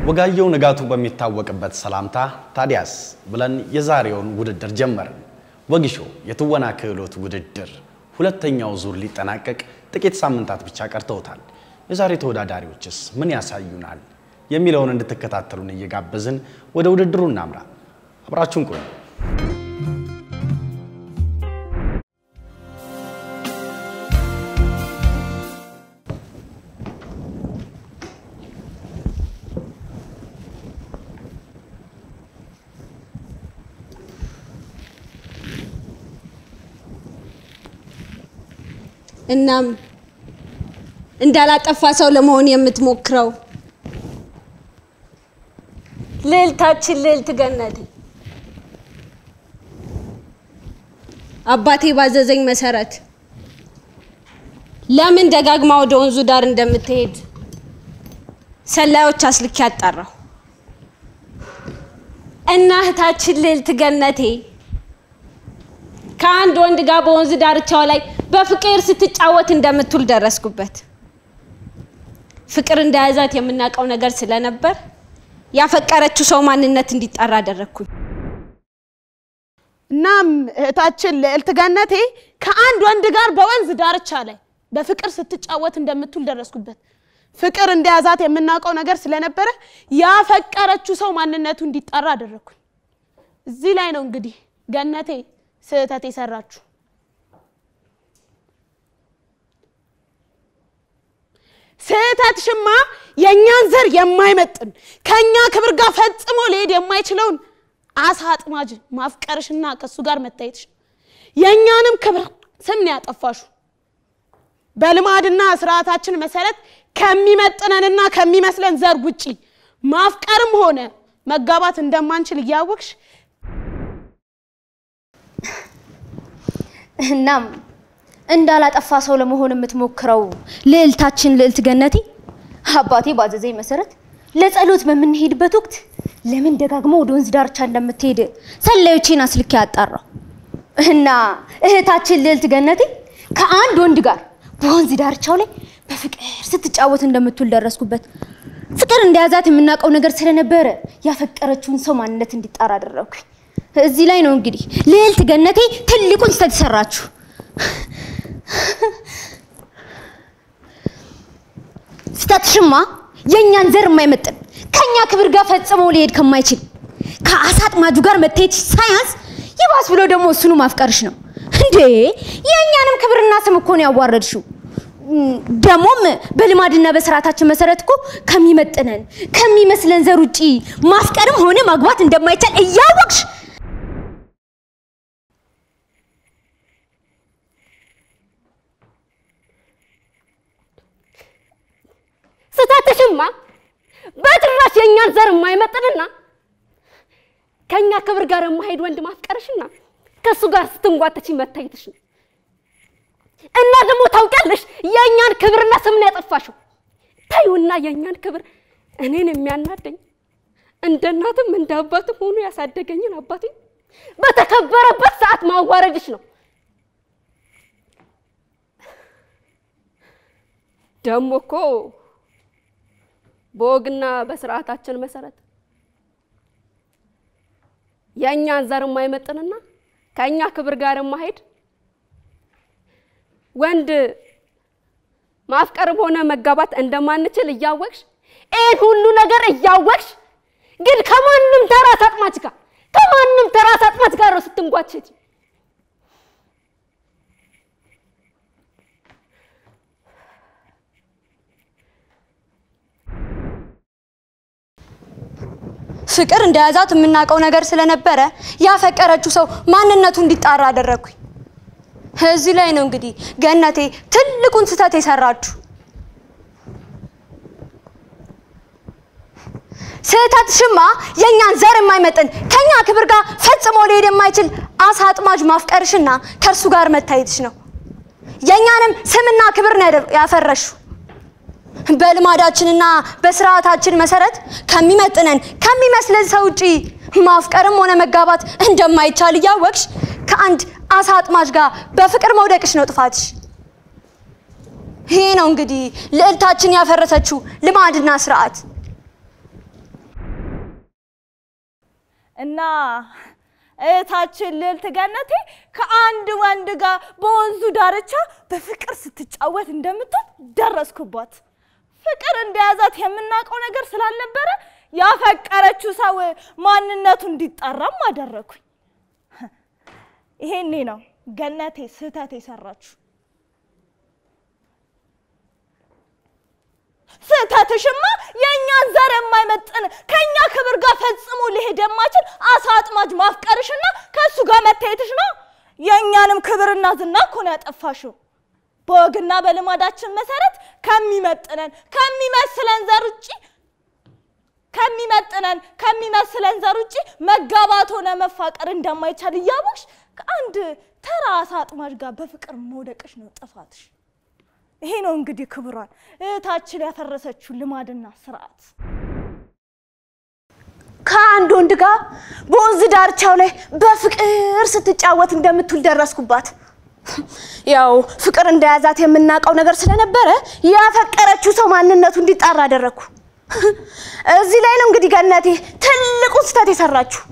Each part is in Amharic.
ወጋየሁ ንጋቱ በሚታወቅበት ሰላምታ ታዲያስ ብለን የዛሬውን ውድድር ጀመርን። ወጊሾ የትወና ክህሎት ውድድር ሁለተኛው ዙር ሊጠናቀቅ ጥቂት ሳምንታት ብቻ ቀርተውታል። የዛሬ ተወዳዳሪዎችስ ምን ያሳዩናል የሚለውን እንድትከታተሉን እየጋበዝን ወደ ውድድሩ እናምራ። አብራችሁን ቆዩ። እናም እንዳላጠፋ ሰው ለመሆን የምትሞክረው ልዕልታችን ልዕልት ገነቴ አባቴ ባዘዘኝ መሰረት ለምን ደጋግማ ወደ ወንዙ ዳር እንደምትሄድ ሰላዮች አስልኬ አጣራሁ እና እህታችን ልዕልት ገነቴ ከአንድ ወንድ ጋር በወንዝ ዳርቻው ላይ በፍቅር ስትጫወት እንደምትውል ደረስኩበት። ፍቅር እንደያዛት የምናውቀው ነገር ስለነበር ያፈቀረችው ሰው ማንነት እንዲጣራ አደረግኩኝ። እናም እህታችን ልዕልት ገነቴ ከአንድ ወንድ ጋር በወንዝ ዳርቻ ላይ በፍቅር ስትጫወት እንደምትውል ደረስኩበት። ፍቅር እንደያዛት የምናውቀው ነገር ስለነበረ ያፈቀረችው ሰው ማንነቱ እንዲጣራ አደረግኩኝ። እዚህ ላይ ነው እንግዲህ ገነቴ ስህተት የሰራችሁ። ስህተትሽማ የእኛን ዘር የማይመጥን ከእኛ ክብር ጋር ፈጽሞ ሊሄድ የማይችለውን አሳ አጥማጅ ማፍቀርሽና ከእሱ ጋር መታየትሽ የእኛንም ክብር ስም ነው ያጠፋሹ። በልማድና ስርዓታችን መሰረት ከሚመጥነንና ከሚመስለን ዘር ውጪ ማፍቀርም ሆነ መጋባት እንደማንችል እያወቅሽ እናም እንዳላጠፋ ሰው ለመሆን የምትሞክረው ልዕልታችን ልዕልት ገነቴ አባቴ ባዘዘኝ መሰረት ለጸሎት በምንሄድበት ወቅት ለምን ደጋግሞ ወደ ወንዝ ዳርቻ እንደምትሄድ ሰላዮቼን አስልኬ አጣራው እና እህታችን ልዕልት ገነቴ ከአንድ ወንድ ጋር በወንዝ ዳርቻው ላይ በፍቅር ስትጫወት እንደምትውል ደረስኩበት። ፍቅር እንደያዛት የምናውቀው ነገር ስለነበረ ያፈቀረችውን ሰው ማንነት እንዲጣራ አደረግኩኝ። እዚህ ላይ ነው እንግዲህ ልዕልት ገነቴ ትልቁን ስህተት ሰራችሁ። ስህተትሽማ የእኛን ዘር የማይመጥን ከእኛ ክብር ጋር ፈጽሞ ሊሄድ ከማይችል ከአሳ አጥማጁ ጋር መታየት ሳያንስ ይባስ ብሎ ደግሞ እሱኑ ማፍቀርሽ ነው እንዴ! የእኛንም ክብርና ስም እኮ ነው ያዋረድሽው። ደግሞም በልማድና በስርዓታችን መሰረት እኮ ከሚመጥነን ከሚመስለን ዘር ውጪ ማፍቀርም ሆነ ማግባት እንደማይቻል እያወቅሽ ስህተትሽማ በጭራሽ የእኛን ዘር የማይመጥንና ከእኛ ክብር ጋር የማሄድ ወንድ ማፍቀርሽና ከእሱ ጋር ስትንጓተች መታየትሽ ነው። እና ደግሞ ታውቂያለሽ የእኛን ክብርና ስምን ያጠፋሽው። ታዩና የእኛን ክብር እኔን የሚያናደኝ እንደ እናትም እንደ አባትም ሆኖ ያሳደገኝን አባቴ በተከበረበት ሰዓት ማዋረድሽ ነው። ደግሞ እኮ በወግና በስርዓታችን መሰረት የእኛን ዘር የማይመጥንና ከእኛ ክብር ጋር የማሄድ ወንድ ማፍቀርም ሆነ መጋባት እንደማንችል እያወቅሽ ይህን ሁሉ ነገር እያወቅሽ ግን ከማንም ተራ አጥማጅ ጋር ከማንም ተራ አጥማጅ ጋር ነው ስትንጓቸች። ፍቅር እንደያዛት የምናውቀው ነገር ስለነበረ ያፈቀረችው ሰው ማንነቱ እንዲጣራ አደረግኩኝ። እዚህ ላይ ነው እንግዲህ ገነቴ ትልቁን ስህተት የሰራችሁ። ስህተትሽማ የእኛን ዘር የማይመጥን ከኛ ክብር ጋር ፈጽሞ ሊሄድ የማይችል አሳ አጥማጅ ማፍቀርሽና ከእርሱ ጋር መታየትሽ ነው። የእኛንም ስምና ክብር ነው ያደ- ያፈረሽው። በልማዳችንና በስርዓታችን መሰረት ከሚመጥነን ከሚመስለን ሰው ውጪ ማፍቀርም ሆነ መጋባት እንደማይቻል እያወቅሽ ከአንድ አሳ አጥማጅ ጋር በፍቅር መውደቅሽ ነው ጥፋትሽ። ይሄ ነው እንግዲህ ልዕልታችን ያፈረሰችው ልማድና ስርዓት። እህታችን ልዕልት ገነቴ ከአንድ ወንድ ጋር በወንዙ ዳርቻ በፍቅር ስትጫወት እንደምትሆን ደረስኩባት። ፍቅር እንደያዛት የምናውቀው ነገር ስላልነበረ ያፈቀረችው ሰው ማንነቱ እንዲጠራም አደረኩኝ። ይሄኔ ነው ገነቴ ስህተት የሰራችሁ። ስህተትሽማ የእኛን ዘር የማይመጥን ከእኛ ክብር ጋር ፈጽሞ ሊሄድ የማይችል አሳ አጥማጅ ማፍቀርሽና ከእሱ ጋር መታየትሽ ነው። የእኛንም ክብርና ዝና እኮ ነው ያጠፋሽው። በወግና በልማዳችን መሰረት ከሚመጥነን ከሚመስለን ዘር ውጭ ከሚመጥነን ከሚመስለን ዘር ውጭ መጋባት ሆነ መፋቀር እንደማይቻል እያወቅሽ ከአንድ ተራ አሳ አጥማጅ ጋር በፍቅር መውደቅሽ ነው ጥፋትሽ። ይሄ ነው እንግዲህ ክብሯን እህታችን ያፈረሰችው ልማድና ስርዓት። ከአንድ ወንድ ጋር በወንዝ ዳርቻው ላይ በፍቅር ስትጫወት እንደምትውል ደረስኩባት። ያው ፍቅር እንደያዛት የምናውቀው ነገር ስለነበረ ያፈቀረችው ሰው ማንነቱ እንዲጣራ አደረግኩ። እዚህ ላይ ነው እንግዲህ ገነቴ ትልቁ ስህተት የሰራችሁ።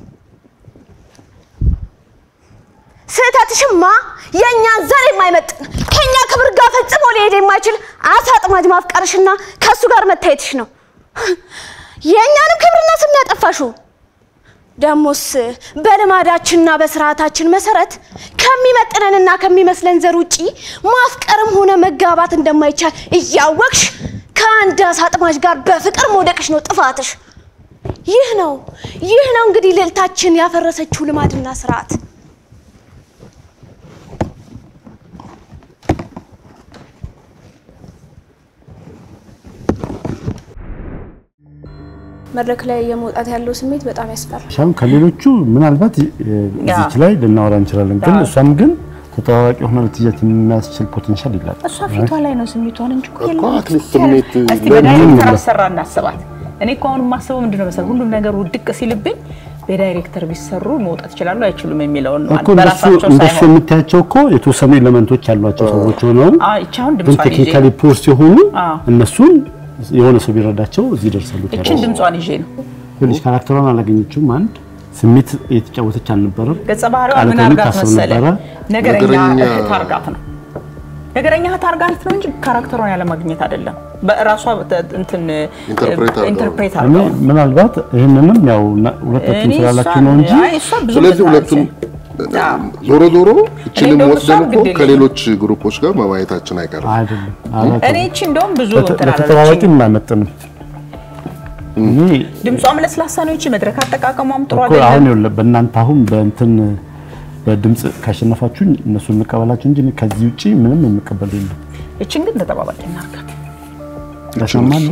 ስህተትሽማ የእኛን ዘር የማይመጥን ከእኛ ክብር ጋር ፈጽሞ ሊሄድ የማይችል አሳ አጥማጅ ማፍቀርሽና ከእሱ ጋር መታየትሽ ነው። የእኛንም ክብርና ስም ያጠፋሽው። ደሞስ በልማዳችንና በስርዓታችን መሰረት ከሚመጥነንና ከሚመስለን ዘር ውጪ ማፍቀርም ሆነ መጋባት እንደማይቻል እያወቅሽ ከአንድ አሳ አጥማጅ ጋር በፍቅር መውደቅሽ ነው ጥፋትሽ። ይህ ነው ይህ ነው እንግዲህ ልዕልታችን ያፈረሰችው ልማድና ስርዓት። መድረክ ላይ የመውጣት ያለው ስሜት በጣም ያስፈራል። ሻም ከሌሎቹ ምናልባት እዚች ላይ ልናወራ እንችላለን፣ ግን እሷም ግን ተጠባባቂ ሆና ልትይዛት የሚያስችል ፖቴንሻል ይላል። እሷ ፊቷ ላይ ነው ስሜቷን እንጂ እኮ እኮ የለም። አትሊስት ስሜት እስቲ በዳይሬክተር አሰራ እናስባት። እኔ እኮ አሁን የማስበው ምንድነው መሰለህ ሁሉም ነገር ውድቅ ሲልብኝ በዳይሬክተር ቢሰሩ መውጣት ይችላሉ አይችሉም የሚለውን ነው። እኮ እንደሱ በራሳቸው እንደሱ ሳይሆን የምታያቸው እኮ የተወሰኑ ኤሌመንቶች ያሏቸው ሰዎች ሆነው አዎ፣ ይቺ አሁን ግን ድምጿን ይዤ ቴክኒካሊ ፖር ሲሆኑ አዎ። እነሱን የሆነ ሰው ቢረዳቸው እዚህ ይደርሳሉ። ይችን ድምጿን ይዤ ነው ትንሽ ካራክተሯን አላገኘችውም። አንድ ስሜት እየተጫወተች አልነበረም። ገጸ ባህሪዋ ቃል ምን ከምን አርጋት ታስብ መሰለ ነበረ? ነገረኛ ነገረኛ- እህት አርጋት ነው ነገረኛ እህት አርጋት ነው እንጂ ካራክተሯን ያለማግኘት አይደለም። በራሷ ተ- እንትን ኢንተርፕሬት አድርገው። ኢንተርፕሬት እኔ አድርገው ምናልባት ይህንንም ያው እና- ሁለታችሁም እኔ ስላላችሁ እሷን- ነው እንጂ አይ፣ እሷ ብዙ ስለዚህ እንትን ሁለቱም አለች። አዎ። ዞሮ ዞሮ እችንም እንደውም ወስደን እሷም እኮ ግድ የለኝም። ከሌሎች ግሩፖች ጋር መማየታችን አይቀርም። አይደለም አላቸው። እኔ እቺ እንደውም ብዙ ለተ- እንትን ለተጠባባቂ አላለችኝም። የማይመጥንም እኔ ድምጿም ለስላሳ ነው። ይቺ መድረክ አጠቃቀሟም ጥሩ እኮ አሁን አይደለም። ይኸውልህ በእናንተ አሁን በእንትን በድምፅ ካሸነፋችሁኝ እነሱን እንቀበላችሁ እንጂ እኔ ከዚህ ውጪ ምንም የምቀበል የለም። እቺን ግን ተጠባባቂ እናርጋት። ለሰማን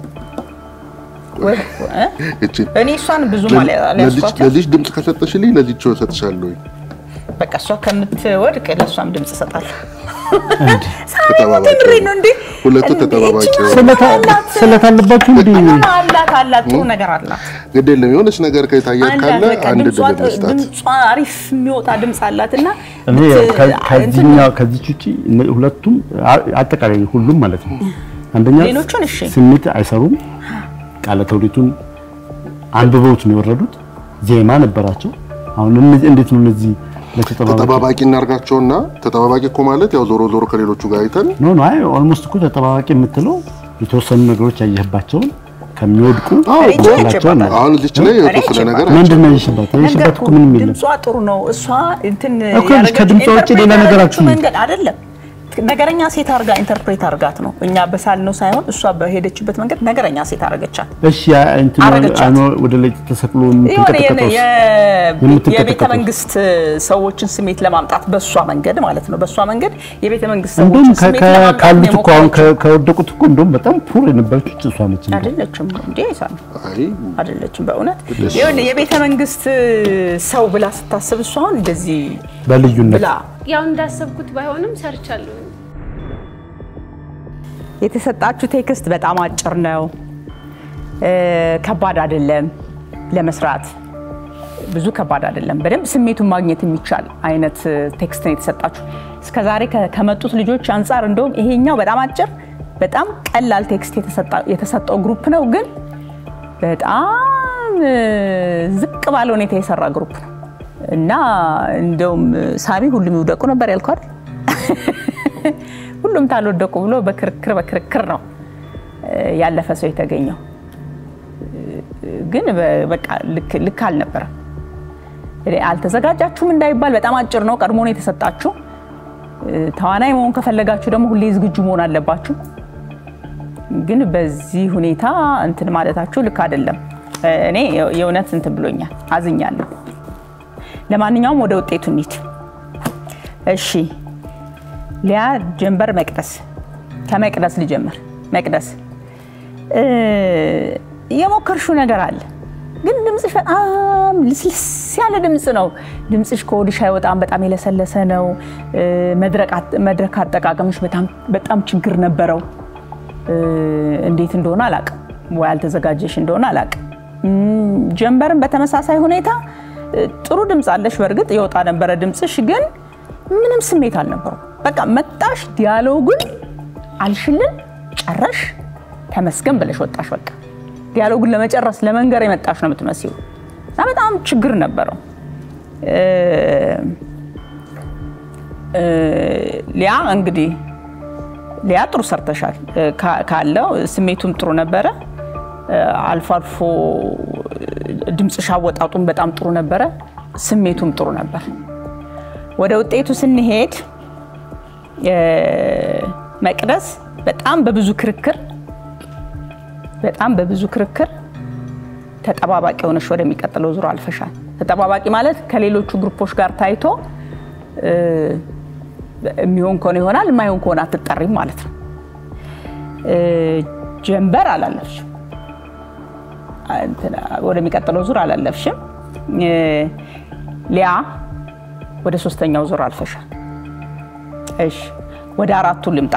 ወይ እ? እቺ እኔ እሷን ብዙ ለዚች- ሊያስኳት ለዚች ድምፅ ከሰጠሽልኝ ለዚች እሰጥሻለሁ። በቃ እሷ ከምትወድቅ ለእሷም ድምፅ እሰጣለሁ። ተጠባባቂ ምሬ ነው እንዴ? ሁለቱ እንዴ? ተጠባባቂ እቺ ሆነው። ስለታ ስለታ አለባችሁ እንዴ? ሆነ አላት አላት ጥሩ ነገር አላት። ግድ የለም የሆነች ነገር ከታያት ካለ አላት በቃ አንድ ድምጿ ድል መስጣት ድምጿ አሪፍ የሚወጣ ድምፅ አላት እና እኔ ብት- ከ- እንትን ከዚህኛው ከዚች ውጪ እነ- ሁለቱም አ- አጠቃላይ ሁሉም ማለት ነው። አንደኛ ሌሎቹን እሺ። ስሜት አይሰሩም። ቃለ ተውኔቱን አንብበውት ነው የወረዱት። ዜማ ነበራቸው። አሁን እነዚህ እንዴት ነው እነዚህ ለተጠባባቂ ተጠባባቂ እናርጋቸውና ተጠባባቂ እኮ ማለት ያው ዞሮ ዞሮ ከሌሎቹ ጋር አይተን ኖ ኖ አይ ኦልሞስት እኮ ተጠባባቂ የምትለው የተወሰኑ ነገሮች ያየህባቸውን ከሚወድቁ አዎ፣ እኔ ላቸው ነው። አሁን እዚች ላይ የተወሰነ ነገር ምንድን ነው የሽባት? የሽባት እኮ ምንም የለም። ድምጿ ጥሩ ነው። እሷ እንትን እኮ ልጅ ከድምጿ ውጪ ሌላ ኢንተርፕሬት ነገር ያደረገችው አትይም። መንገድ አይደለም። ነገረኛ ሴት አርጋ ኢንተርፕሬት አርጋት ነው። እኛ በሳል ነው ሳይሆን እሷ በሄደችበት መንገድ ነገረኛ ሴት አረገቻት። እሺ ያ እንትን አረገቻት። አይኖ ወደ ላይ ተሰቅሎ የሆነ የምትንቀጠቀጠውስ የምትንቀጠቀጠው? የቤተ መንግስት ሰዎችን ስሜት ለማምጣት በእሷ መንገድ ማለት ነው። በእሷ መንገድ የቤተ መንግስት እንደውም ሰዎችን ከ- ስሜት ከ- ለማምጣት ካሉት እኮ አሁን የሞከረችው ከ- ከወደቁት እኮ እንደውም በጣም ፑር የነበረች እሷ ነች። እንደውም አይደለችም እንዴ ሳል አይ አይደለችም። በእውነት ይኸውልህ የቤተ መንግስት ሰው ብላ ስታስብ እሷ አሁን እንደዚህ በልዩነት ብላ ያው እንዳሰብኩት ባይሆንም ሰርቻለሁ። የተሰጣችሁ ቴክስት በጣም አጭር ነው። እ፣ ከባድ አይደለም ለመስራት ብዙ ከባድ አይደለም። በደንብ ስሜቱን ማግኘት የሚቻል አይነት እ፣ ቴክስት ነው የተሰጣችሁ። እስከዛሬ ከ- ከመጡት ልጆች አንጻር እንደውም ይሄኛው በጣም አጭር፣ በጣም ቀላል ቴክስት የተሰጣ- የተሰጠው ግሩፕ ነው። ግን በጣም እ፣ ዝቅ ባለ ሁኔታ የሰራ ግሩፕ ነው እና እንደውም ሳሚ ሁሉም ይውደቁ ነበር ያልከው አይደል? ሁሉም ታልወደቁ ብሎ በክርክር በክርክር ነው እ፣ ያለፈ ሰው የተገኘው። ግን በ- በቃ ልክ ልክ አልነበረም። እኔ አልተዘጋጃችሁም እንዳይባል በጣም አጭር ነው፣ ቀድሞ ነው የተሰጣችሁ። እ፣ ተዋናይ መሆን ከፈለጋችሁ ደግሞ ሁሌ ዝግጁ መሆን አለባችሁ። ግን በዚህ ሁኔታ እንትን ማለታችሁ ልክ አይደለም። እ፣ እኔ የ- የእውነት እንትን ብሎኛል፣ አዝኛለሁ። ለማንኛውም ወደ ውጤቱ እንሂድ። እሺ ሊያ፣ ጀንበር፣ መቅደስ። ከመቅደስ ልጀምር። መቅደስ እ፣ የሞከርሽው ነገር አለ ግን ድምፅሽ በጣም ልስልስ ያለ ድምፅ ነው። ድምፅሽ ከወዲሽ አይወጣም። በጣም የለሰለሰ ነው። እ፣ መድረቅ አጥ- መድረክ አጠቃቀምሽ በጣም በጣም ችግር ነበረው። እ፣ እንዴት እንደሆነ አላቅም፣ ወይ አልተዘጋጀሽ እንደሆነ አላቅም። እም፣ ጀንበርን በተመሳሳይ ሁኔታ እ፣ ጥሩ ድምፅ አለሽ። በእርግጥ የወጣ ነበረ ድምፅሽ፣ ግን ምንም ስሜት አልነበረው። በቃ መጣሽ፣ ዲያሎጉን አልሽልን፣ ጨረሽ፣ ተመስገን ብለሽ ወጣሽ። በቃ ዲያሎጉን ለመጨረስ ለመንገር የመጣሽ ነው የምትመስዩ እና በጣም ችግር ነበረው። እ፣ እ፣ ሊያ እንግዲህ ሊያ ጥሩ ሰርተሻል። እ፣ ካ- ካለው ስሜቱም ጥሩ ነበረ። እ፣ አልፎ አልፎ ድምፅሽ አወጣጡም በጣም ጥሩ ነበረ። ስሜቱም ጥሩ ነበር። ወደ ውጤቱ ስንሄድ እ፣ መቅደስ በጣም በብዙ ክርክር በጣም በብዙ ክርክር ተጠባባቂ ሆነሽ ወደሚቀጥለው ዙር አልፈሻል። ተጠባባቂ ማለት ከሌሎቹ ግሩፖች ጋር ታይቶ እ፣ የሚሆን ከሆነ ይሆናል፣ የማይሆን ከሆነ አትጠሪም ማለት ነው። እ፣ ጀንበር አላለፍሽም፣ እንትን ወደሚቀጥለው ዙር አላለፍሽም። እ፣ ሊያ ወደ ሶስተኛው ዙር አልፈሻል። እሺ ወደ አራቱ ልምጣ።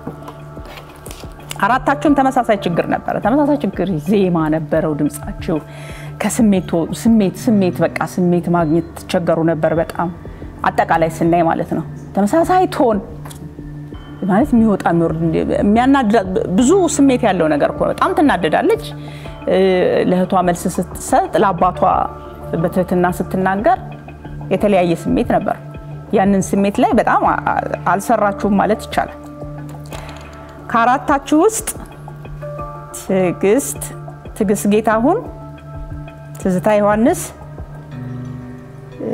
አራታችሁም ተመሳሳይ ችግር ነበረ። ተመሳሳይ ችግር ዜማ ነበረው ድምጻችሁ ከስሜት ስሜት ስሜት በቃ ስሜት ማግኘት ትቸገሩ ነበር በጣም አጠቃላይ ስናይ ማለት ነው። ተመሳሳይ ቶን ማለት የሚወጣ የሚወርድ የሚያናድዳ ብዙ ስሜት ያለው ነገር እኮ ነው። በጣም ትናደዳለች። እ፣ ለእህቷ መልስ ስትሰጥ ለአባቷ በትህትና ስትናገር የተለያየ ስሜት ነበር። ያንን ስሜት ላይ በጣም አ- አ- አልሰራችሁም ማለት ይቻላል። ከአራታችሁ ውስጥ ትዕግስት ትዕግስት ጌታሁን፣ ትዝታ ዮሐንስ፣ እ፣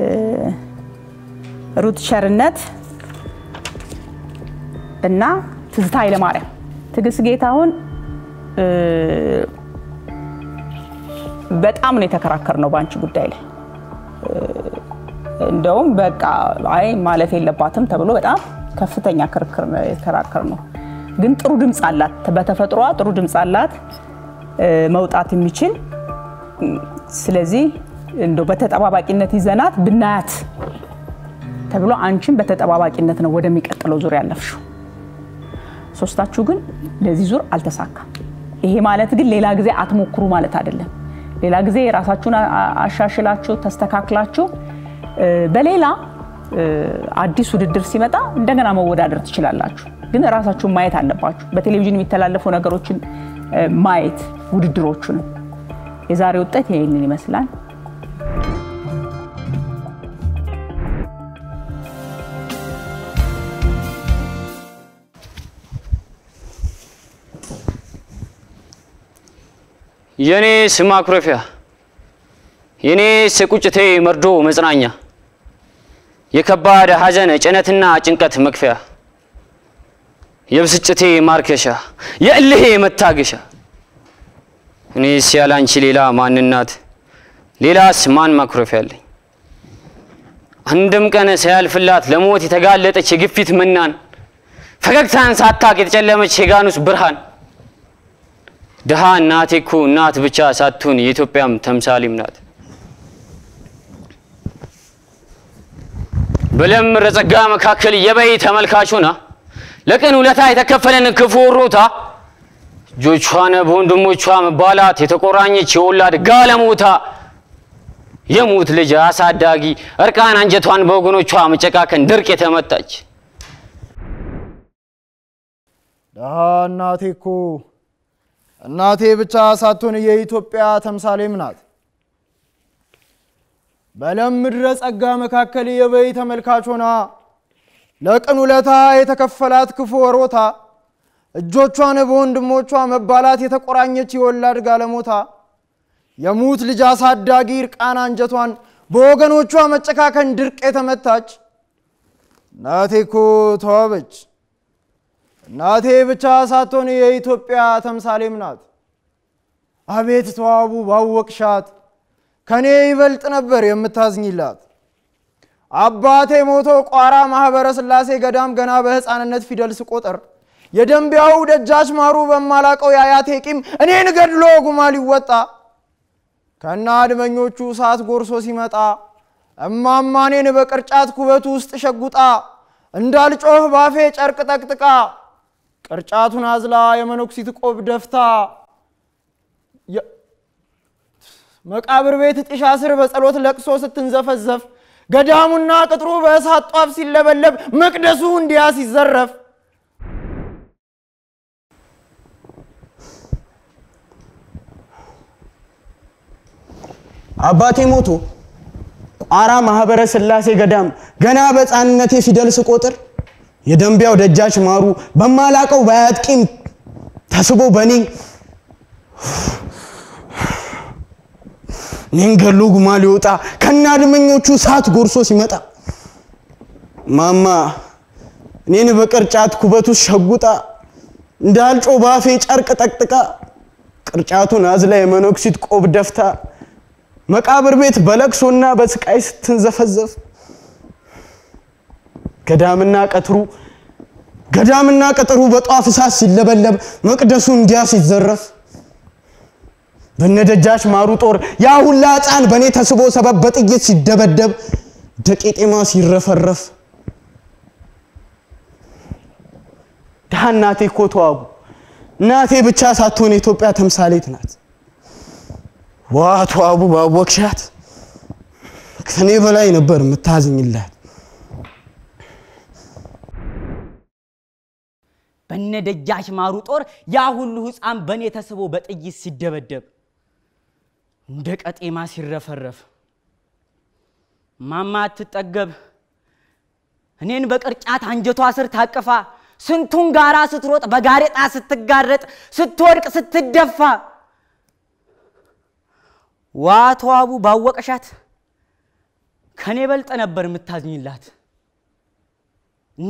ሩት ቸርነት እና ትዝታ ኃይለማርያም። ትዕግስት ጌታሁን እ፣ በጣም ነው የተከራከር ነው በአንቺ ጉዳይ ላይ እንደውም በቃ አይ ማለፍ የለባትም ተብሎ በጣም ከፍተኛ ክርክር ነው የተከራከር ነው። ግን ጥሩ ድምፅ አላት፣ በተፈጥሯ ጥሩ ድምፅ አላት እ፣ መውጣት የሚችል ስለዚህ እንደው በተጠባባቂነት ይዘናት ብናያት ተብሎ አንቺን በተጠባባቂነት ነው ወደሚቀጥለው ዙር ያለፍሽው። ሶስታችሁ ግን ለዚህ ዙር አልተሳካም። ይሄ ማለት ግን ሌላ ጊዜ አትሞክሩ ማለት አይደለም። ሌላ ጊዜ የራሳችሁን አ- አ- አሻሽላችሁ ተስተካክላችሁ እ፣ በሌላ እ፣ አዲስ ውድድር ሲመጣ እንደገና መወዳደር ትችላላችሁ። ግን ራሳችሁን ማየት አለባችሁ። በቴሌቪዥን የሚተላለፉ ነገሮችን እ፣ ማየት ውድድሮቹንም። የዛሬ ውጤት ይህንን ይመስላል። የኔ ስም ማኩረፊያ የኔ የቁጭቴ መርዶ መጽናኛ የከባድ ሐዘን ጭነትና ጭንቀት መክፈያ የብስጭቴ ማርከሻ የእልሄ መታገሻ እኔስ ያላንቺ ሌላ ማንናት ሌላስ ማን ማኩረፊያ አለኝ? አንድም ቀን ሳያልፍላት ለሞት የተጋለጠች የግፊት መናን ፈገግታን ሳታቅ የተጨለመች የጋኑስ ብርሃን ድሃ እናቴ እኮ እናት ብቻ ሳትሆን የኢትዮጵያም ተምሳሌም ናት። በለምር ጸጋ መካከል የበይ ተመልካቹና ለቅን ውለታ የተከፈለን ክፉ ወሮታ እጆቿን በወንድሞቿ መባላት የተቆራኘች የወላድ ጋለሞታ የሙት ልጅ አሳዳጊ እርቃን አንጀቷን በወገኖቿ መጨቃከን ድርቅ የተመታች ደሃ እናቴ እኮ እናቴ ብቻ ሳትሆን የኢትዮጵያ ተምሳሌም ናት። በለም ምድረ ጸጋ መካከል የበይ ተመልካች ሆና ለቅን ውለታ የተከፈላት ክፉ ወሮታ እጆቿን በወንድሞቿ መባላት የተቆራኘች የወላድ ጋለሞታ የሙት ልጅ አሳዳጊ እርቃን አንጀቷን በወገኖቿ መጨካከን ድርቅ የተመታች እናቴ እኮ ተዋበች። እናቴ ብቻ ሳትሆን የኢትዮጵያ ተምሳሌም ናት። አቤት ተዋቡ ባወቅሻት፣ ከኔ ይበልጥ ነበር የምታዝኝላት። አባቴ ሞቶ ቋራ ማህበረ ሥላሴ ገዳም ገና በሕፃንነት ፊደል ስቆጥር የደንቢያው ደጃች ማሩ በማላቀው የአያቴ ቂም እኔን ገድሎ ጉማ ሊወጣ ከና አድመኞቹ እሳት ጎርሶ ሲመጣ እማማ እኔን በቅርጫት ኩበቱ ውስጥ ሸጉጣ እንዳልጮህ ባፌ ጨርቅ ጠቅጥቃ ቅርጫቱን አዝላ የመነኩሲት ቆብ ደፍታ መቃብር ቤት ጢሻ ስር በጸሎት ለቅሶ ስትንዘፈዘፍ ገዳሙና ቅጥሩ በእሳት ጧፍ ሲለበለብ መቅደሱ እንዲያ ሲዘረፍ አባቴ ሞቶ ቋራ ማህበረ ሥላሴ ገዳም ገና በሕፃንነቴ ፊደል ስቆጥር የደንቢያው ደጃች ማሩ በማላቀው በአያት ቂም ተስቦ በእኔ እኔን ገሎ ጉማ ሊወጣ ከነ አድመኞቹ እሳት ጎርሶ ሲመጣ ማማ እኔን በቅርጫት ኩበቱ ሸጉጣ እንዳልጮ ባፌ ጨርቅ ጠቅጥቃ ቅርጫቱን አዝላ የመነኩሲት ቆብ ደፍታ መቃብር ቤት በለቅሶና በስቃይ ስትንዘፈዘፍ ገዳምና ቀትሩ ገዳምና ቅጥሩ በጧፍ እሳት ሲለበለብ መቅደሱ እንዲያ ሲዘረፍ በነደጃች ማሩ ጦር ያ ሁላ ሕፃን በእኔ ተስቦ ሰበብ በጥይት ሲደበደብ ደቄጤማ ሲረፈረፍ ድሃ እናቴ እኮ ተዋቡ እናቴ ብቻ ሳትሆን የኢትዮጵያ ተምሳሌት ናት። ዋ ተዋቡ ባወቅሻት ከኔ በላይ ነበር የምታዝኝላት። በነደጃች ማሩ ጦር ያ ሁሉ ሕፃን በእኔ ተስቦ በጥይት ሲደበደብ እንደ ቀጤማ ሲረፈረፍ ማማ አትጠገብ እኔን በቅርጫት አንጀቷ ስር ታቅፋ ስንቱን ጋራ ስትሮጥ በጋሬጣ ስትጋረጥ ስትወድቅ ስትደፋ ዋ ተዋቡ ባወቀሻት ከኔ በልጠ ነበር የምታዝኝላት እና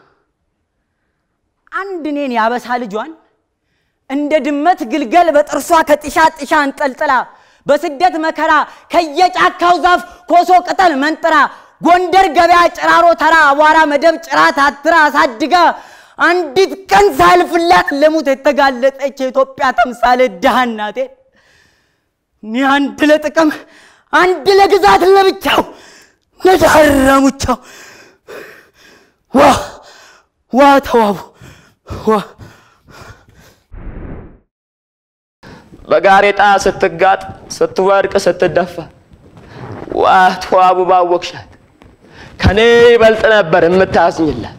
አንድ እኔን ያበሳ ልጇን እንደ ድመት ግልገል በጥርሷ ከጢሻ ጢሻ አንጠልጥላ በስደት መከራ ከየጫካው ዛፍ ኮሶ ቅጠል መንጥራ ጎንደር ገበያ ጭራሮ ተራ አቧራ መደብ ጭራ ታትራ አሳድጋ አንዲት ቀን ሳልፍላት ለሙት የተጋለጠች የኢትዮጵያ ተምሳሌ ድሃ እናቴ እኔ አንድ ለጥቅም አንድ ለግዛት ለብቻው ነዳረሙቻው ዋ ዋ ተዋቡ ዋ በጋሬጣ ስትጋጥ ስትወድቅ ስትደፋ ዋ ተዋቡ ባወቅሻት ከኔ ይበልጥ ነበር የምታዝኝላት።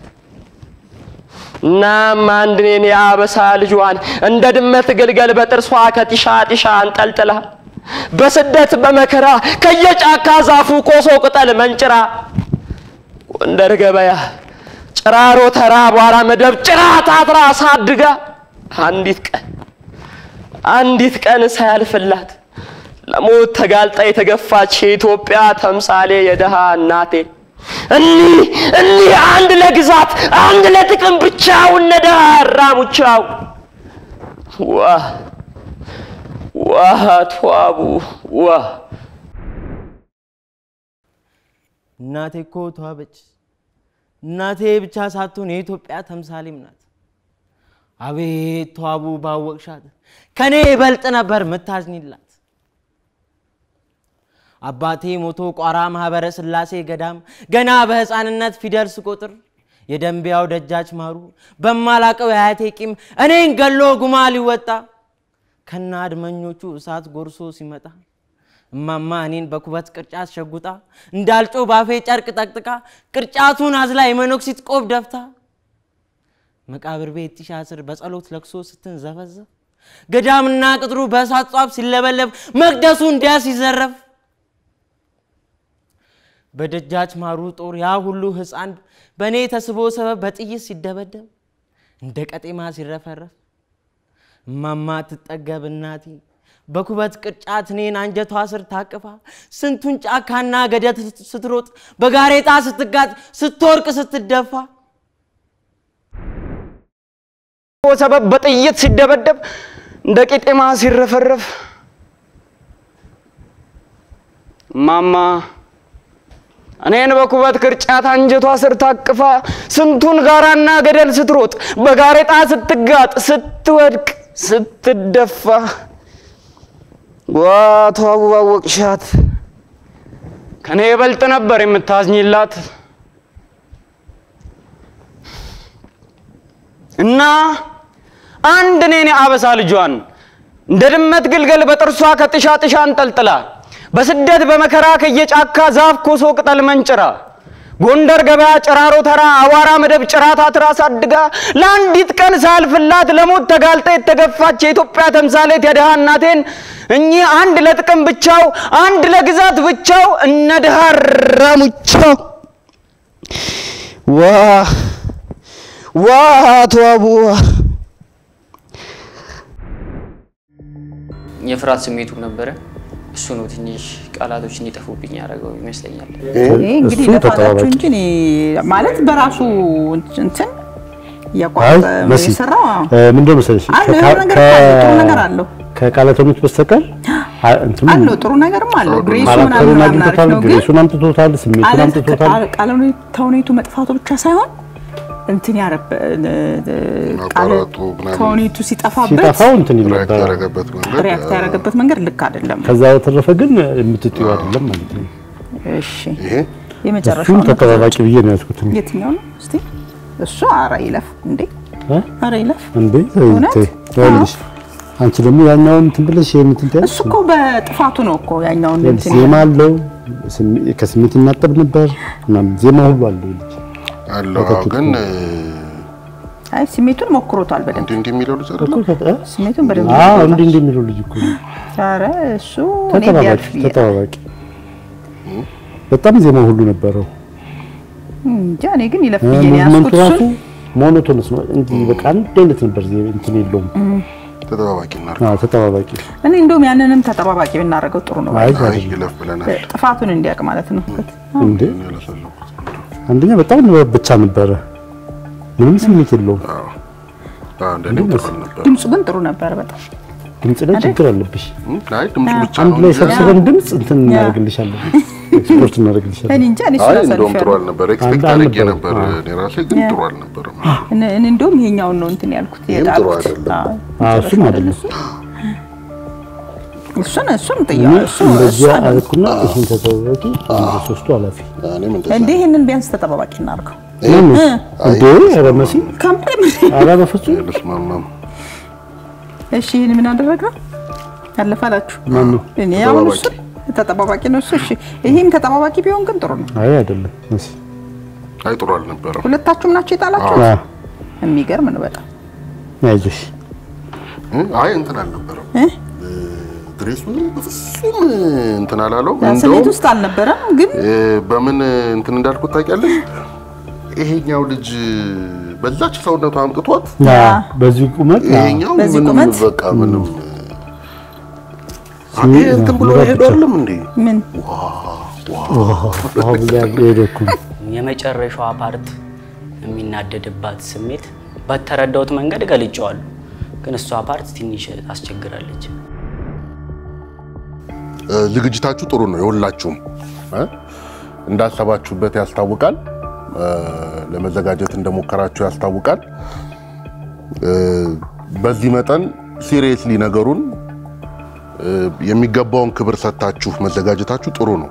እናም አንድ እኔን የአበሳ ልጇን እንደ ድመት ግልገል በጥርሷ ከጢሻ ጢሻ አንጠልጥላ በስደት በመከራ ከየጫካ ዛፉ ኮሶ ቅጠል መንጭራ ጎንደር ገበያ ጭራሮ ተራ አቧራ መደብ ጭራ ታትራ አሳድጋ አንዲት ቀን አንዲት ቀን ሳያልፍላት ለሞት ተጋልጣ የተገፋች የኢትዮጵያ ተምሳሌ የደሃ እናቴ እኒህ እኒህ አንድ ለግዛት አንድ ለጥቅም ብቻውን ነደሃ ራሙቻው ዋ ዋ ተዋቡ ዋ እናቴ እኮ ተዋበች። እናቴ ብቻ ሳትሆን የኢትዮጵያ ተምሳሌም ናት። አቤት ተዋቡ ባወቅሻት ከኔ ይበልጥ ነበር ምታዝኝላት። አባቴ ሞቶ ቋራ ማህበረ ሥላሴ ገዳም ገና በሕፃንነት ፊደል ስቆጥር የደንቢያው ደጃች ማሩ በማላቀው የአያቴ ቂም እኔን ገሎ ጉማ ሊወጣ ከና አድመኞቹ እሳት ጎርሶ ሲመጣ እማማ እኔን በኩበት ቅርጫት ሸጉጣ እንዳልጮ ባፌ ጨርቅ ጠቅጥቃ ቅርጫቱን አዝላ የመነኩሲት ቆብ ደፍታ መቃብር ቤት ጢሻ ስር በጸሎት ለቅሶ ስትንዘፈዘፍ ገዳምና ቅጥሩ በእሳት ጧፍ ሲለበለብ መቅደሱ እንዲያ ሲዘረፍ በደጃች ማሩ ጦር ያ ሁሉ ሕፃን በእኔ ተስቦ ሰበብ በጥይት ሲደበደብ እንደ ቀጤማ ሲረፈረፍ እማማ ትጠገብ እናቴ በኩበት ቅርጫት እኔን አንጀቷ ስር ታቅፋ ስንቱን ጫካና ገደት ስትሮጥ በጋሬጣ ስትጋጥ ስትወርቅ ስትደፋ ሰበብ በጥይት ሲደበደብ እንደ ቄጤማ ሲረፈረፍ ማማ እኔን በኩበት ቅርጫት አንጀቷ ስር ታቅፋ ስንቱን ጋራና ገደል ስትሮጥ በጋሬጣ ስትጋጥ ስትወድቅ ስትደፋ ዋቶ አወቅሻት ከኔ የበልጥ ነበር የምታዝኝላት እና አንድ እኔን የአበሳ ልጇን እንደ ድመት ግልገል በጥርሷ ከጥሻ ጥሻ አንጠልጥላ በስደት በመከራ ከየጫካ ዛፍ ኮሶ ቅጠል መንጭራ ጎንደር ገበያ ጭራሮ ተራ አዋራ መደብ ጭራታ ትራስ አድጋ ለአንዲት ቀን ሳልፍላት ለሞት ተጋልጣ የተገፋች የኢትዮጵያ ተምሳሌት የድሃ እናቴን እኚህ አንድ ለጥቅም ብቻው አንድ ለግዛት ብቻው እነ ድሃ ራሙቻው ዋ ዋ አቶ አቡዋ የፍርሃት ስሜቱ ነበረ። እሱ ነው ትንሽ ቃላቶች እንዲጠፉብኝ ያደረገው ይመስለኛል። ይሄ እንግዲህ እሱ ለፋላችሁ ተጠባባቂ። እንጂ እኔ ማለት በራሱ እንትን አይ እያቋረጠ መሲ የሰራው አዎ። እ፣ ምንድነው መሰለሽ አለው ከ- የሆነ ነገር ከ- አለው፣ ጥሩ ነገር አለው ከቃላተኞች በስተቀር አ- እንትኑ አለው ጥሩ ነገርም አለው። ግሬሱ ካራክተሩን ምናምን ምናምን አሪፍ አግኝቶታል፣ ነው ግን ግሬሱን አምጥቶታል፣ ስሜቱን ቃለ- አምጥቶታል። ቃለ- ቃለ ተውኔቱ መጥፋቱ ብቻ ሳይሆን እንትን ያረበ ቃለ ማቋረጡ ምናምን ተውኔቱ ሲጠፋበት ሲጠፋው እንትን ይል ሪያክት ነበር። ያደረገበት መንገድ ሪያክት ያደረገበት መንገድ ልክ አይደለም። ከዛ በተረፈ ግን የምትጥዩ አይደለም ማለት ነው። እሺ ይሄ የመጨረሻው እሱን ነው። ተጠባባቂ ብዬ ነው ያዝኩት። እኔ። የትኛው ነው እስቲ? እሱ አረ ይለፍ እንዴ! እ? አረ ይለፍ። እንዴ እውነት? ተይ፣ ይኸውልሽ አንቺ ደግሞ ያኛውን እንትን ብለሽ ይሄን እንትን ትያለሽ። እሱ እኮ በጥፋቱ ነው እኮ ያኛውን እንትን ዜማ አለው፣ ስሜ- ከስሜት ይናጠብ ነበር ምናምን ዜማ ሁሉ አለው ልጅ አለው አዎ፣ ግን እ፣ አይ ስሜቱን ሞክሮታል በደንብ እንዲህ እንዲህ የሚለው ልጅ አይደለም እኮ ከ- ስሜቱን በደንብ አዎ ሞክሮታል። እንዲህ እንዲህ የሚለው ልጅ እኮ ነው። ኧረ እሱ እኔ ተጠባባቂ ቢያልፍ ብዬ ነው። ተጠባባቂ በጣም ዜማ ሁሉ ነበረው። እንጃ እኔ ግን ይለፍ ብዬ ነው ሙቭመንቱ ያዝኩት ራሱ እሱን። ሞኖቶንስ ነው እንዲህ በቃ አንድ አይነት ነበር ዜ- እንትን የለውም። ተጠባባቂ እናድርግ። አዎ ተጠባባቂ እኔ እንደውም ያንንም ተጠባባቂ ብናደርገው ጥሩ ነው። አይ አይ አይደለም። ይለፍ ብለናል። ጥፋቱን እንዲያውቅ ማለት ነው። እንዴ ያለሰለኩት አንደኛ በጣም ንባብ ብቻ ነበረ፣ ምንም ስሜት የለውም። አዎ፣ እንደኔም ጥሩ አልነበረ። ድምፁ ግን ጥሩ ነበረ በጣም ድምጽ ላይ ችግር አለብሽ። እም፣ አይ ድምፁ ብቻ አንድ ነው ላይ እንጂ- ሰብስበን ድምጽ እንትን እናደርግልሻለን፣ ኤክስፖርት እናደርግልሻለን። እኔ እንጃ እኔ አይ እሱን እንደውም ጥሩ አሳልፌያለሁ። አልነበረ። ኤክስፔክት አንድ አድርጌ አልነበረም። ነበር አዎ። እኔ ራሴ ግን ያ። ጥሩ አልነበረም። እኔ እኔ እንደውም ይሄኛውን ነው እንትን ያልኩት ይህም ጥሩ የጣልኩት። አይደለም። አዎ፣ አዎ እሱም አይደለም። እሱን እሱን እኔ ጥያለሁ። እሱ እሱ እንደዚያ አይደለም። አልኩና ይህን ተጠባባቂ አንድ ሶስቱ ኃላፊ እኔም እንደዛ እንዴ ይሄንን ቢያንስ ተጠባባቂ እናድርገው። ማን ነው? አይ፣ እንዴ ኧረ መሲ ካምፕሌ ኧረ በፍጹም ልስማማም። እሺ ይሄን ምን አደረግነው? አለፈ አላችሁ። ማን ነው? እኔ አሁን እሱ ተጠባባቂ ነው እሱ። እሺ ይሄም ተጠባባቂ ቢሆን ግን ጥሩ ነው። አይ አይደለም መሲ አይ ጥሩ አልነበረም። ሁለታችሁም ናቸው የጣላችሁ። አዎ የሚገርም ነው በጣም አይዞሽ እም፣ አይ እንትን አልነበረም። እ? ድሬሱ በፍጹም እንትን አላለው። ስሜት እንደውም ውስጥ አልነበረም ግን እ፣ በምን እንትን እንዳልኩት ታውቂያለሽ? ይሄኛው ልጅ በዛች ሰውነቱ አምጥቷት ያ በዚህ ቁመት ያ ይሄኛው በዚህ ምንም ቁመት? በቃ ምንም ስሜ- ይሄ እንትን ብሎ ንባብ ሄዶ ብቻ። አይደለም እንዴ? ምን አሁን ላይ ሄደኩ የመጨረሻዋ ፓርት የሚናደድባት ስሜት በተረዳሁት መንገድ ገልጨዋለሁ፣ ግን እሷ ፓርት ትንሽ ታስቸግራለች። እ፣ ዝግጅታችሁ ጥሩ ነው የሁላችሁም እ? እንዳሰባችሁበት ያስታውቃል። እ፣ ለመዘጋጀት እንደሞከራችሁ ያስታውቃል። እ፣ በዚህ መጠን ሲሪየስሊ ነገሩን እ፣ የሚገባውን ክብር ሰጥታችሁ መዘጋጀታችሁ ጥሩ ነው።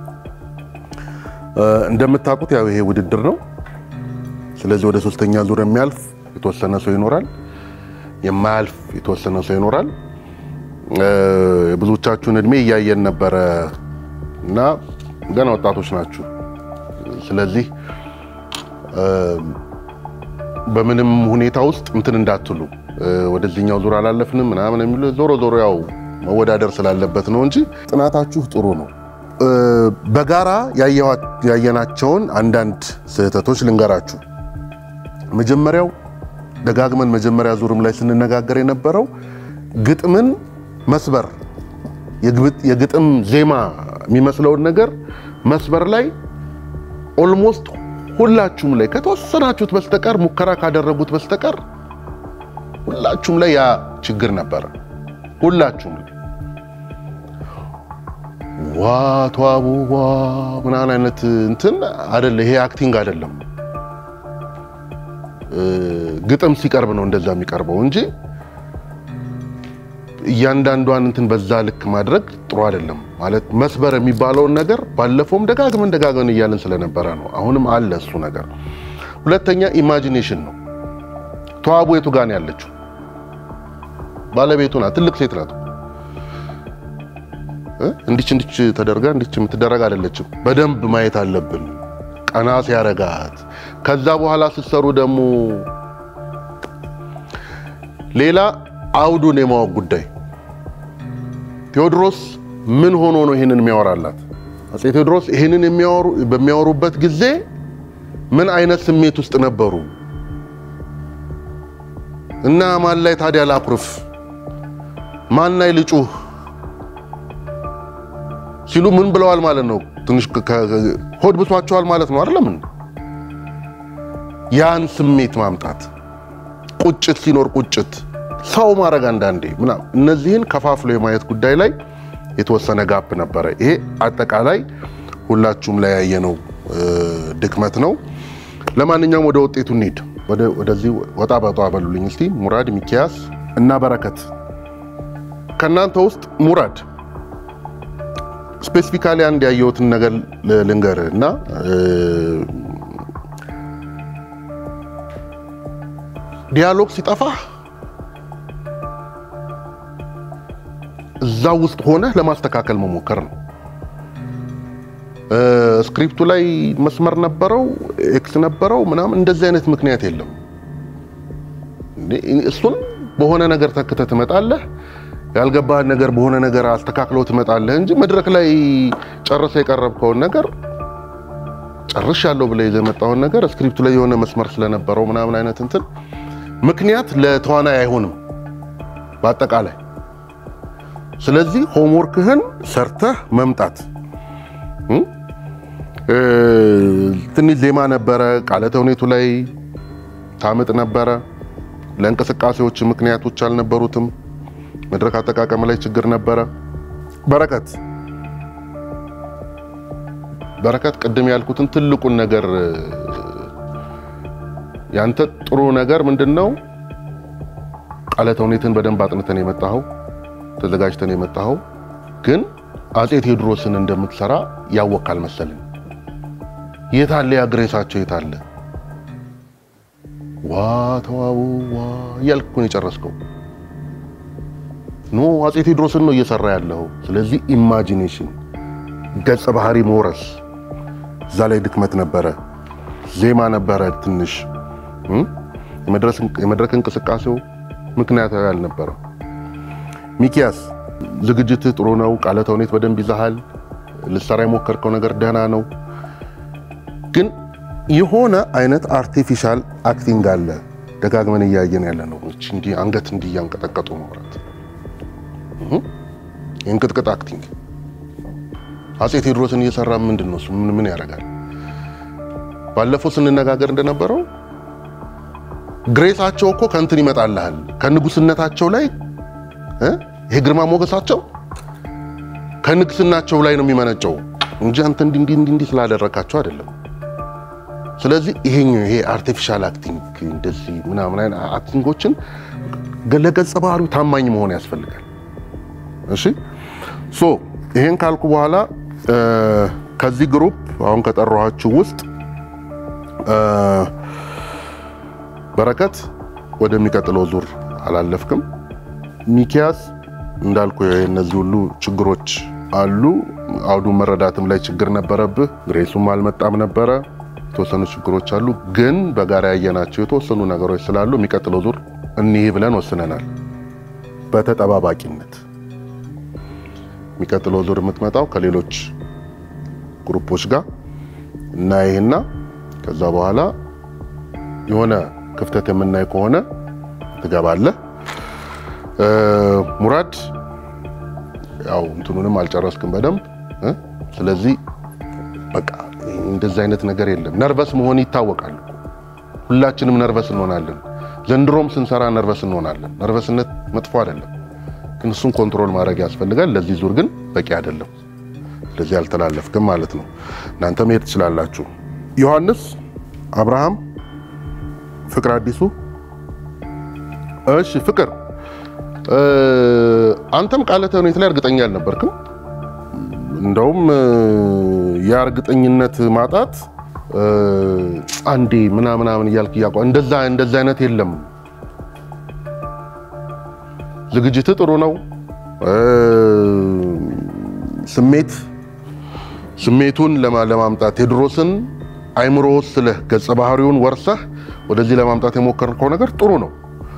እ፣ እንደምታውቁት ያው ይሄ ውድድር ነው። ስለዚህ ወደ ሶስተኛ ዙር የሚያልፍ የተወሰነ ሰው ይኖራል፣ የማያልፍ የተወሰነ ሰው ይኖራል። እ፣ የብዙዎቻችሁን እድሜ እያየን ነበረ እና ገና ወጣቶች ናችሁ። ስለዚህ እ፣ በምንም ሁኔታ ውስጥ እንትን እንዳትሉ እ፣ ወደዚህኛው ዙር አላለፍንም ምናምን የሚሉ ዞሮ ዞሮ ያው መወዳደር ስላለበት ነው እንጂ ጥናታችሁ ጥሩ ነው። እ፣ በጋራ ያየዋ- ያየናቸውን አንዳንድ ስህተቶች ልንገራችሁ። መጀመሪያው ደጋግመን መጀመሪያ ዙርም ላይ ስንነጋገር የነበረው ግጥምን መስበር የግብ- የግጥም ዜማ የሚመስለውን ነገር መስበር ላይ ኦልሞስት ሁላችሁም ላይ ከተወሰናችሁት በስተቀር ሙከራ ካደረጉት በስተቀር ሁላችሁም ላይ ያ ችግር ነበረ። ሁላችሁም ላይ ዋ ተዋቡ ዋ ምናምን አይነት እንትን አይደለ። ይሄ አክቲንግ አይደለም። እ፣ ግጥም ሲቀርብ ነው እንደዛ የሚቀርበው እንጂ እያንዳንዷን እንትን በዛ ልክ ማድረግ ጥሩ አይደለም። ማለት መስበር የሚባለውን ነገር ባለፈውም ደጋግመን ደጋግመን እያልን ስለነበረ ነው። አሁንም አለ እሱ ነገር። ሁለተኛ ኢማጂኔሽን ነው። ተዋቡ የቱ ጋር ነው ያለችው? ባለቤቱ ናት። ትልቅ ሴት ናት። እ? እንዲች እንዲች ተደርጋ እንዲች የምትደረግ አይደለችም። በደንብ ማየት አለብን። ቀና ሲያረጋት ከዛ በኋላ ስትሰሩ ደግሞ ሌላ አውዱን የማወቅ ጉዳይ ቴዎድሮስ ምን ሆኖ ነው ይህንን የሚያወራላት? አፄ ቴዎድሮስ ይህንን የሚያወሩ በሚያወሩበት ጊዜ ምን አይነት ስሜት ውስጥ ነበሩ እና ማን ላይ ታዲያ ላኩርፍ፣ ማን ላይ ልጩህ ሲሉ ምን ብለዋል ማለት ነው? ትንሽ ከ- ከ- ሆድ ብሷቸዋል ማለት ነው አይደለም? ያን ስሜት ማምጣት ቁጭት ሲኖር ቁጭት ሰው ማድረግ አንዳንዴ ምናምን እነዚህን ከፋፍሎ የማየት ጉዳይ ላይ የተወሰነ ጋፕ ነበረ። ይሄ አጠቃላይ ሁላችሁም ላይ ያየነው እ፣ ድክመት ነው። ለማንኛውም ወደ ውጤቱ እንሂድ። ወደ- ወደዚህ ወጣ በጧ በሉልኝ እስቲ ሙራድ፣ ሚኪያስ እና በረከት ከእናንተ ውስጥ ሙራድ ስፔሲፊካሊ አንድ ያየሁትን ነገር ል- ልንገርህ እና እ፣ ዲያሎግ ሲጠፋህ እዛ ውስጥ ሆነህ ለማስተካከል መሞከር ነው። እ፣ ስክሪፕቱ ላይ መስመር ነበረው፣ ኤክስ ነበረው ምናምን እንደዚህ አይነት ምክንያት የለም። እንዴ፣ እሱን በሆነ ነገር ተክተህ ትመጣለህ። ያልገባህን ነገር በሆነ ነገር አስተካክለው ትመጣለህ እንጂ መድረክ ላይ ጨርሰህ የቀረብከውን ነገር ጨርሻለሁ ብለህ ይዘህ የመጣውን ነገር ስክሪፕቱ ላይ የሆነ መስመር ስለነበረው ምናምን አይነት እንትን ምክንያት ለተዋናይ አይሆንም በአጠቃላይ። ስለዚህ ሆምወርክህን ሰርተህ መምጣት እ? እ፣ ትንሽ ዜማ ነበረ፣ ቃለ ተውኔቱ ላይ ታምጥ ነበረ። ለእንቅስቃሴዎች ምክንያቶች አልነበሩትም። መድረክ አጠቃቀም ላይ ችግር ነበረ። በረከት በረከት ቅድም ያልኩትን ትልቁን ነገር እ፣ ያንተ ጥሩ ነገር ምንድን ነው? ቃለ ተውኔትን በደንብ አጥንተን የመጣኸው ተዘጋጅተን የመጣኸው ግን አፄ ቴዎድሮስን እንደምትሰራ ያወቅ አልመሰልን። የታለ ያ ግሬሳቸው የታለ? ዋ ተዋቡ ዋ እያልክ እኮ ነው የጨረስከው። ኖ አፄ ቴዎድሮስን ነው እየሰራ ያለው። ስለዚህ ኢማጂኔሽን ገጸ ባህሪ መውረስ እዛ ላይ ድክመት ነበረ። ዜማ ነበረ ትንሽ እ? የመድረስ- የመድረክ እንቅስቃሴው ምክንያታዊ አልነበረም። ሚኪያስ ዝግጅትህ ጥሩ ነው። ቃለ ተውኔት በደንብ ይዛሃል። ልሰራ የሞከርከው ነገር ደህና ነው። ግን የሆነ አይነት አርቲፊሻል አክቲንግ አለ። ደጋግመን እያየን ያለ ነው። እቺ እንዲህ አንገት እንዲህ እያንቀጠቀጡ ማውራት እህ? የእንቅጥቅጥ አክቲንግ አፄ ቴዎድሮስን እየሰራ ምንድን ነው እሱ? ምን ምን ያደርጋል? ባለፈው ስንነጋገር እንደነበረው ግሬሳቸው እኮ ከእንትን ይመጣልሃል ከንጉስነታቸው ላይ እ? ይሄ ግርማ ሞገሳቸው ከንግስናቸው ላይ ነው የሚመነጨው እንጂ አንተ እንዲህ እንዲህ እንዲህ እንዲህ ስላደረካቸው አይደለም። ስለዚህ ይሄኛው ይሄ አርቲፊሻል አክቲንግ እንደዚህ ምናምን አይነት አክቲንጎችን ለገጸ ባህሪው ታማኝ መሆን ያስፈልጋል። እሺ ሶ ይሄን ካልኩ በኋላ እ፣ ከዚህ ግሩፕ አሁን ከጠራኋችሁ ውስጥ እ፣ በረከት ወደሚቀጥለው ዙር አላለፍክም። ሚኪያስ እንዳልኩ የእነዚህ ሁሉ ችግሮች አሉ። አውዱን መረዳትም ላይ ችግር ነበረብህ። ግሬሱም አልመጣም ነበረ። የተወሰኑ ችግሮች አሉ። ግን በጋራ ያየናቸው የተወሰኑ ነገሮች ስላሉ የሚቀጥለው ዙር እኒህ ብለን ወስነናል። በተጠባባቂነት የሚቀጥለው ዙር የምትመጣው ከሌሎች ግሩፖች ጋር እናይህና ከዛ በኋላ የሆነ ክፍተት የምናይ ከሆነ ትገባለህ። እ፣ ሙራድ ያው እንትኑንም አልጨረስክም በደንብ እ? ስለዚህ በቃ እንደዚህ አይነት ነገር የለም። ነርቨስ መሆን ይታወቃል እኮ። ሁላችንም ነርቨስ እንሆናለን። ዘንድሮም ስንሰራ ነርቨስ እንሆናለን። ነርቨስነት መጥፎ አይደለም፣ ግን እሱን ኮንትሮል ማድረግ ያስፈልጋል። ለዚህ ዙር ግን በቂ አይደለም። ስለዚህ አልተላለፍክም ማለት ነው። እናንተ መሄድ ትችላላችሁ። ዮሐንስ፣ አብርሃም፣ ፍቅር አዲሱ። እሺ ፍቅር፣ እ፣ አንተም ቃለ ተውኔት ላይ እርግጠኛ አልነበርክም። እንደውም እ፣ ያ እርግጠኝነት ማጣት እ፣ አንዴ ምናምናምን እያልክ እያቋ እንደዛ እንደዛ አይነት የለም። ዝግጅት ጥሩ ነው። እ፣ ስሜት ስሜቱን ለማ- ለማምጣት ቴዎድሮስን አይምሮ ወስለህ ገጸ ባህሪውን ወርሰህ ወደዚህ ለማምጣት የሞከርከው ነገር ጥሩ ነው።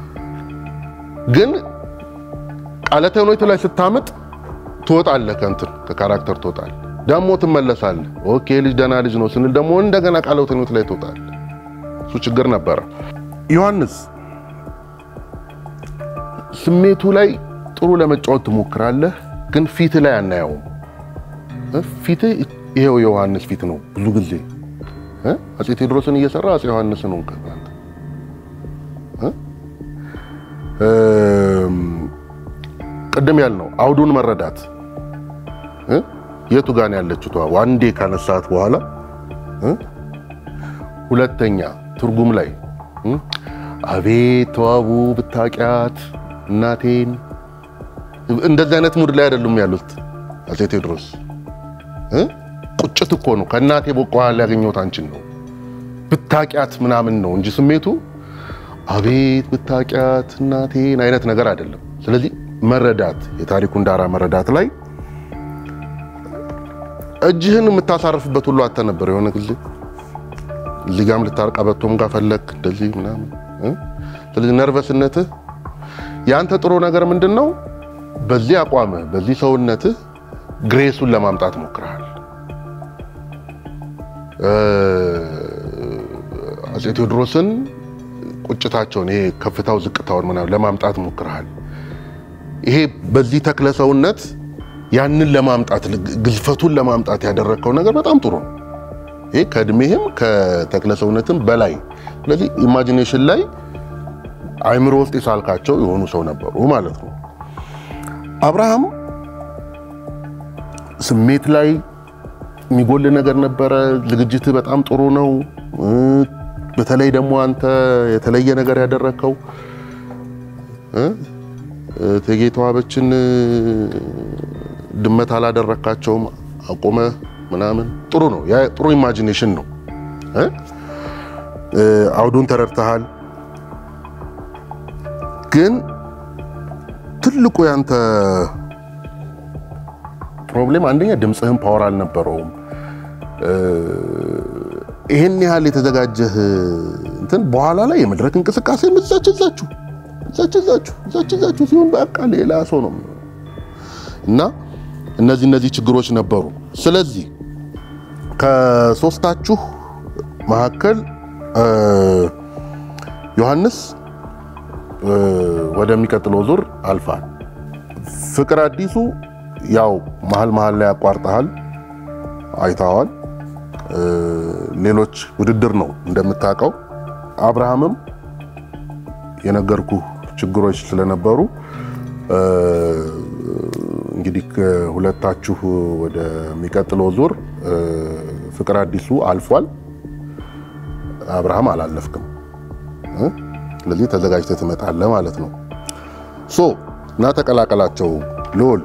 ግን ቃለ ተውኔቱ ላይ ስታምጥ ትወጣለህ፣ ከእንትን ከካራክተር ትወጣለህ፣ ደግሞ ትመለሳለህ። ኦኬ ልጅ ደህና ልጅ ነው ስንል ደግሞ እንደገና ቃለ ተውኔቱ ላይ ትወጣለህ። እሱ ችግር ነበረ። ዮሐንስ ስሜቱ ላይ ጥሩ ለመጫወት ትሞክራለህ፣ ግን ፊት ላይ አናየውም። እ? ፊት ይሄው የዮሐንስ ፊት ነው ብዙ ጊዜ እ? አፄ ቴዎድሮስን እየሰራ አፄ ዮሐንስን ነው አንተ እ? እም፣ ቅድም ያልነው አውዱን መረዳት እ? የቱ ጋር ነው ያለችው? ተዋ ዋንዴ ካነሳት በኋላ እ? ሁለተኛ ትርጉም ላይ እ? አቤት ተዋቡ ብታቂያት እናቴን እንደዚህ አይነት ሙድ ላይ አይደሉም ያሉት አፄ ቴዎድሮስ እ? ቁጭት እኮ ነው። ከእናቴ በኋላ ያገኘሁት አንቺን ነው ብታቂያት ምናምን ነው እንጂ ስሜቱ አቤት ብታቂያት እናቴን አይነት ነገር አይደለም። ስለዚህ መረዳት የታሪኩን ዳራ መረዳት ላይ እጅህን የምታሳርፍበት ሁሉ አተ ነበር የሆነ ጊዜ እዚህ ጋም ልታርቀበቶም ጋር ፈለግ እንደዚህ ምናምን እ? ስለዚህ ነርቨስነትህ የአንተ ጥሩ ነገር ምንድን ነው? በዚህ አቋምህ በዚህ ሰውነትህ ግሬሱን ለማምጣት ሞክረሃል። እ፣ አፄ ቴዎድሮስን ቁጭታቸውን ይሄ ከፍታው ዝቅታውን ምናምን ለማምጣት ሞክረሃል። ይሄ በዚህ ተክለ ሰውነት ያንን ለማምጣት ግዝፈቱን ለማምጣት ያደረግከው ነገር በጣም ጥሩ ነው። ይሄ ከእድሜህም ከተክለ ሰውነትም በላይ ስለዚህ ኢማጂኔሽን ላይ አይምሮ ውስጥ የሳልካቸው የሆኑ ሰው ነበሩ ማለት ነው። አብርሃም ስሜት ላይ የሚጎል ነገር ነበረ። ዝግጅት በጣም ጥሩ ነው። እ፣ በተለይ ደግሞ አንተ የተለየ ነገር ያደረግከው እ፣ እቴጌ ተዋበችን እ፣ ድመት አላደረካቸውም አቁመ ምናምን ጥሩ ነው። ያ ጥሩ ኢማጂኔሽን ነው። እ? እ፣ አውዱን ተረድተሃል። ግን ትልቁ ያንተ ፕሮብሌም አንደኛ ድምፅህን ፓወር አልነበረውም። እ፣ ይሄን ያህል የተዘጋጀህ እንትን በኋላ ላይ የመድረክ እንቅስቃሴ እዛች እዛችሁ እዛች እዛችሁ እዛች እዛችሁ ሲሆን በቃ ሌላ ሰው ነው የሚሆነው። እና እነዚህ እነዚህ ችግሮች ነበሩ። ስለዚህ ከሶስታችሁ መካከል እ፣ ዮሐንስ እ፣ ወደሚቀጥለው ዙር አልፋል። ፍቅር አዲሱ ያው መሀል መሀል ላይ ያቋርጠሃል፣ አይተዋል። እ፣ ሌሎች ውድድር ነው እንደምታውቀው። አብርሃምም የነገርኩ ችግሮች ስለነበሩ እ፣ እንግዲህ ከሁለታችሁ ወደሚቀጥለው ዙር እ፣ ፍቅር አዲሱ አልፏል፣ አብርሃም አላለፍክም። እ? ስለዚህ ተዘጋጅተህ ትመጣለህ ማለት ነው። ሶ እና ተቀላቀላቸው። ልዑል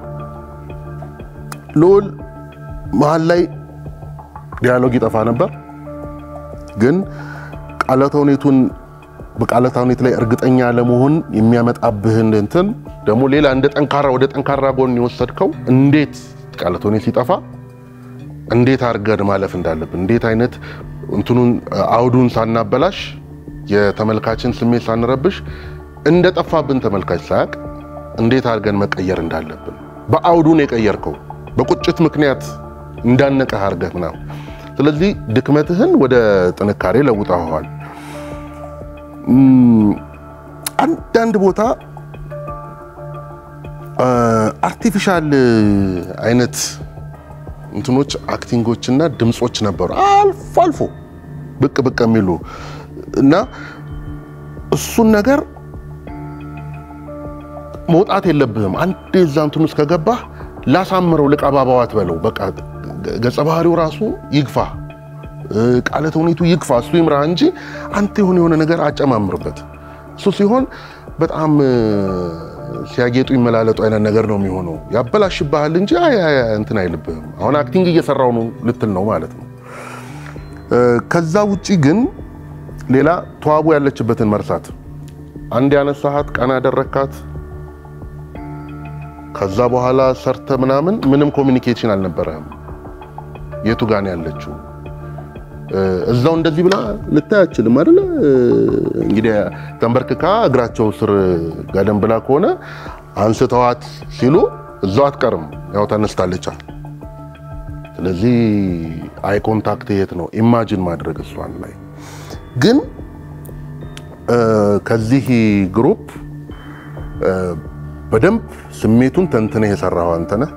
ልዑል መሀል ላይ ዲያሎግ ይጠፋ ነበር፣ ግን ቃለ ተውኔቱን በቃለ ተውኔት ላይ እርግጠኛ ለመሆን የሚያመጣብህን እንትን ደግሞ ሌላ እንደ ጠንካራ ወደ ጠንካራ ጎን የወሰድከው እንዴት ቃለ ተውኔት ሲጠፋ እንዴት አድርገን ማለፍ እንዳለብን እንዴት አይነት እንትኑን አውዱን ሳናበላሽ የተመልካችን ስሜት ሳንረብሽ እንደ ጠፋብን ተመልካች ሳያቅ እንዴት አድርገን መቀየር እንዳለብን በአውዱን የቀየርከው በቁጭት ምክንያት እንዳነቀህ አድርገህ ምናምን። ስለዚህ ድክመትህን ወደ ጥንካሬ ለውጠኸዋል። እም፣ አንዳንድ ቦታ አርቲፊሻል አይነት እንትኖች አክቲንጎች እና ድምጾች ነበሩ አልፎ አልፎ ብቅ ብቅ የሚሉ እና እሱን ነገር መውጣት የለብህም። አንድ የዛ እንትን ውስጥ ከገባህ ላሳምረው ልቀባባው አትበለው። በቃ ገጸ ባህሪው ራሱ ይግፋ፣ ቃለ ተውኔቱ ይግፋ፣ እሱ ይምራ እንጂ አንተ የሆነ የሆነ ነገር አጨማምርበት። እሱ ሲሆን በጣም ሲያጌጡ ይመላለጡ አይነት ነገር ነው የሚሆነው። ያበላሽብሃል እንጂ አይ አይ አይ እንትን አይልብህም። አሁን አክቲንግ እየሰራው ነው ልትል ነው ማለት ነው። ከዛ ውጪ ግን ሌላ ተዋቡ ያለችበትን መርሳት። አንድ ያነሳሃት ቀና ያደረካት ከዛ በኋላ ሰርተ ምናምን ምንም ኮሚኒኬሽን አልነበረህም። የቱ ጋን ያለችው እዛው እንደዚህ ብላ ልታይ አችልም አይደለ? እንግዲህ ተንበርክካ እግራቸው ስር ጋደም ብላ ከሆነ አንስተዋት ሲሉ እዛው አትቀርም፣ ያው ተነስታለች። ስለዚህ አይ ኮንታክት የት ነው ኢማጂን ማድረግ እሷን ላይ ግን ከዚህ ግሩፕ በደንብ ስሜቱን ተንትነህ የሰራኸው አንተ ነህ።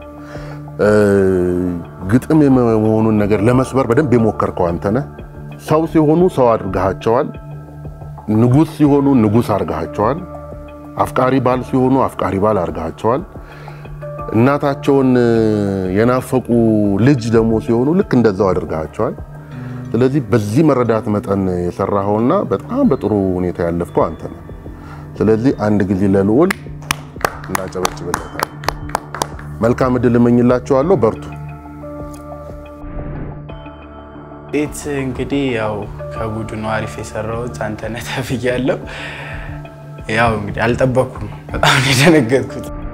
ግጥም የመሆኑን ነገር ለመስበር በደንብ የሞከርከው አንተ ነህ። ሰው ሲሆኑ ሰው አድርገሃቸዋል። ንጉሥ ሲሆኑ ንጉሥ አድርገሃቸዋል። አፍቃሪ ባል ሲሆኑ አፍቃሪ ባል አድርገሃቸዋል። እናታቸውን የናፈቁ ልጅ ደግሞ ሲሆኑ ልክ እንደዛው አድርገሃቸዋል። ስለዚህ በዚህ መረዳት መጠን የሰራኸውና በጣም በጥሩ ሁኔታ ያለፍከው አንተ ነህ። ስለዚህ አንድ ጊዜ ለልዑል እናጨበጭብለታል። መልካም እድል እመኝላችኋለሁ። በርቱ። ቤት እንግዲህ ያው ከቡድኑ አሪፍ የሰራሁት አንተነህ ተብያለሁ። ያው እንግዲህ አልጠበኩም፣ በጣም ነው የደነገጥኩት።